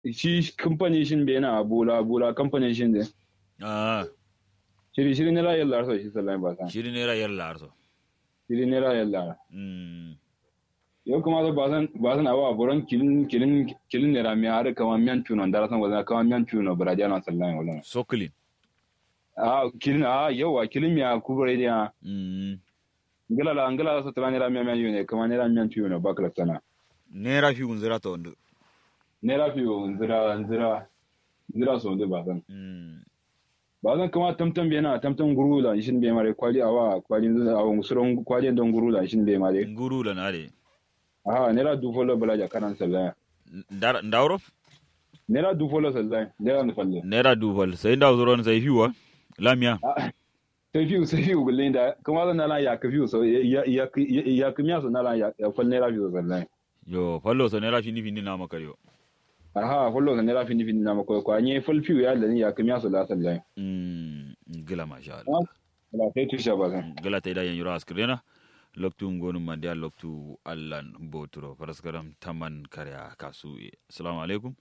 shi kamfani shin bai na bula bula kamfanin shin de ah shiri shiri ne la yalla so shi sallai ba san shiri naira yalla arso shiri ne la yalla mm yau kuma da ba san ba san awa buran kilin kilin kilin ne ra mi har kama miyan tuno da san wazan kama miyan tuno baraja na sallai wala soklin a kilin a yawa kilin miya kubare dia mm ngala la ngala so tara ne ra miyan miyan ne kama ne ra miyan tuno bakra sana naira fi unzira to ndu ne ra fi nzira nzira nzira so de ba san mm ba zan kama tamtam bai na tamtam gurula shin bai mare kwali awa kwali awa musuron kwali don gurula shin bai mare nguru la nare aha nera du folo bala ja kanan sallaya ndar ndawro nera du folo sallaya nera nu falle naira dubal sai ndaw zoron sai hiwa lamia sai fiu sai fiu gulle da kuma zan nala ya ka fiu so ya ya ya kimiya so nala ya ya fal nera fiu sallaya yo fallo so naira fini fini na makario aha folo so nera fini fini na mako ko anye fal fiu ya da ya kimiya so la sallaya mm gila masha Allah la sai tusha ba san gala ta da yan yura askrena loktu ngonu mandia loktu allan boturo paraskaram taman karya kasu assalamu alaikum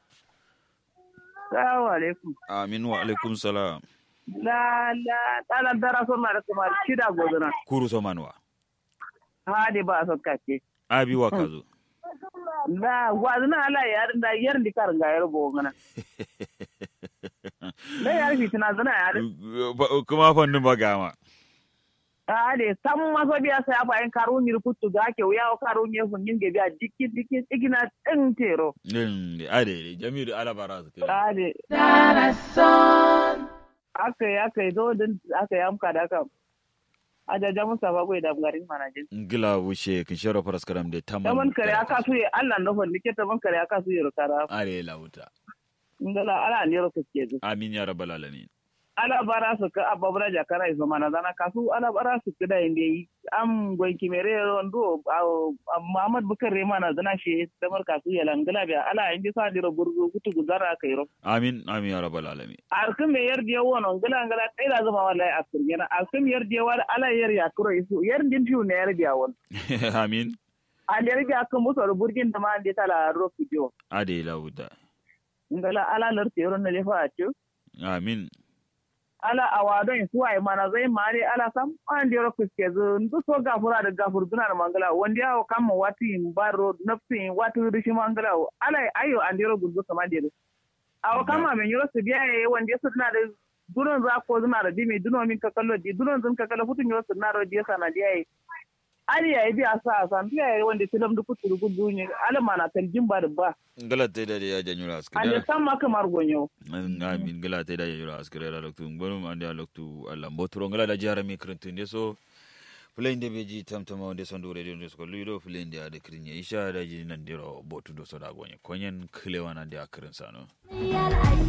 Salamu alaikum. amin wa alaikum salam La la ɗalan dara son mara kuma shida gozuna. kuru so manwa Hadi ba son kace. abi wa kazo La wazuna ala yarin da yar di kar ga yar bogana. La yar fitina zuna yar. kuma fannin bagama Hadi sam maso biya sai apa en karun yir kuttu ga ke wiya o karun yir fun ninge biya dikki dikki igina tin tero. din ade jamilu alabara su kai Hadi aka yi aka yi zo din aka yi amka da aka ajaja musa ba gwai da garin manajin. gila wuce kin shara paraskaram de taman Taman kare aka suye Allah na fon dike taman kare aka suye rukara. are lauta Ngala ala ne ro kuske zu. amin ya rabbal alamin ala bara su ka ababra jakara iso mana zana kasu ala bara su kada inde yi am goy kimere rondo Muhammad Bukar mana zana shi damar kasu ya langala biya ala indi sa diro burgu kutu guzara kairo amin amin ya rabbal alamin alkum me yar diyo wono ngala ngala tai da zama wallahi asir gena alkum yar diyo wala ala yar ya kuro isu yar din fiu ne yar biya won amin al yar biya kan muso burgin da ma andi tala ro fidio ade lauta ngala ala lar tero na lefa acu amin ala awadon suwa yi mana zai mare ala sam an dero kuske zu ndu so gafura da gafur duna da mangala wanda yawo kama wati baro nafsi wati rishi mangala ala ayo an dero gudu sama dero awo kama men yoro su biya ye wanda su duna da dunon za ko duna da dimi dunon min kakallo di dunon zun kakalo futun yoro su na ro di sana di ai ali ya biya sa san biya ye wanda tilam du kutu gudu ne ala mana taljin ba da ba gala ta da ya janyura an askira san ma kamar gonyo amin gala ta da janyura askira da loktu ngonu ande ya loktu Allah mbotoro gala da jara mi krentun de so fulende beji tamtama onde sondo radio ndes ko luido fulende ade krinya isha da ji nan diro botu do so da gonye konyen klewana de akrin sano Real